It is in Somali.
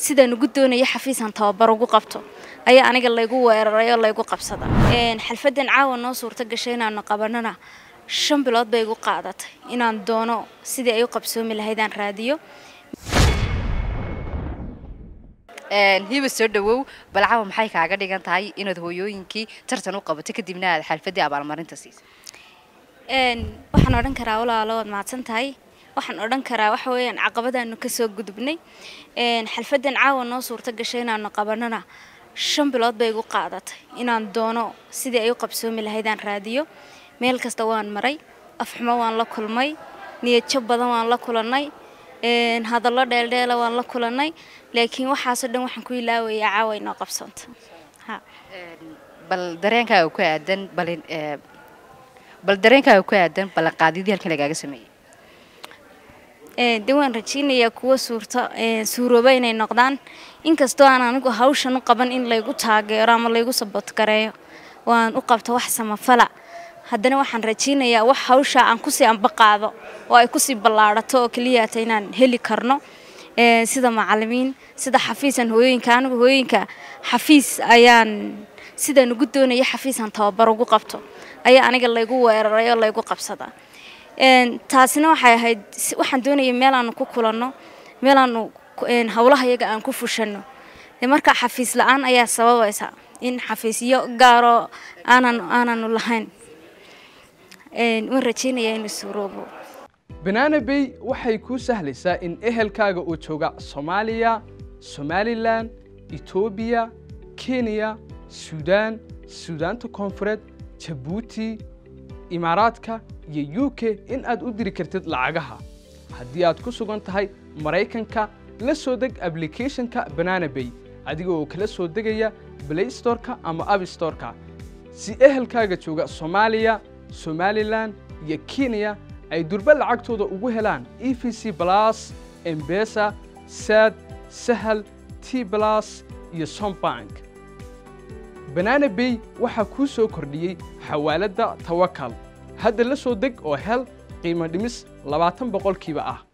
sidaan ugu doonaya xafiisan tababar ugu qabto ayaa aniga laygu weeraray oo laygu qabsada xalfadan caawa noo suurto gashay inaanu qabanana shan bilood bay igu qaadatay inaan doono sidii ay u qabsoomi lahaydaan raadiyo hiba soo dhawow balcaawa maxay kaaga dhigan tahay inaad hooyooyinkii tartan u qabato kadibna aad xalfadii abaalmarinta siisay waxaan odhan karaa walaalo waad mahadsan tahay waxaan odhan karaa waxa weeyaan caqabadaanu kasoo gudubnay xalfadan caawa noo suurto gashay inaanu qabanana shan bilood bay igu qaadatay inaan doono sidii ay u qabsoomi lahaydaan raadiyo meel kasta waan maray afxumo waan la kulmay niyadjab badan waan la kulannay hadallo dheeldheela waan la kulannay laakiin waxaasoo dhan waxaan ku ilaawayaa caawa inoo qabsanta bal dareenkaaga ku aadan balin bal dareenkaaga ku aadan ballanqaadyadii halkan lagaaga sameeyey de waan rajaynayaa kuwa suurta suurooba inay noqdaan inkastoo aan anigu hawshan u qaban in laygu taageero ama laygu saboodgareeyo waan u qabta wax samafala haddana waxaan rajaynayaa wax hawshaa aan kusii ambaqaado oo ay kusii ballaadhato oo keliyaata inaan heli karno sida macalimiin sida xafiisan hooyooyinka anigu hooyooyinka xafiis ayaan sidaan ugu doonaya xafiisan tababar ugu qabto ayaa aniga laygu weeraray oo laygu qabsada taasina waxay ahayd waxaan doonaya meelaanu ku kulanno meelaanu howlaha yaga aan ku fushano markaa xafiis la-aan ayaa sababaysa in xafiisyo gaaroo aanan aananu lahayn waan rajaynayaa inuu suuroobo banaana bay waxay kuu sahlaysaa in ehelkaaga uu jooga soomaaliya somalilan etoobiya kenya suudaan suudaanta koonfureed jabuuti imaaraadka iyo u k in aad u diri kartid lacagaha haddii aad ku sugan tahay maraykanka la soo deg ablicathonka banana bay adiga oo kala soo degaya blaystoreka ama abstoreka si ehelkaaga jooga soomaaliya somalilan iyo kenya ay durba lacagtooda ugu helaan e v c blas embesa sad sahal t blas iyo sombank banana bay waxaa kuu soo kordhiyey xawaaladda tawakal hadda la soo deg oo hel qiimo dhimis labaatan boqolkiiba ah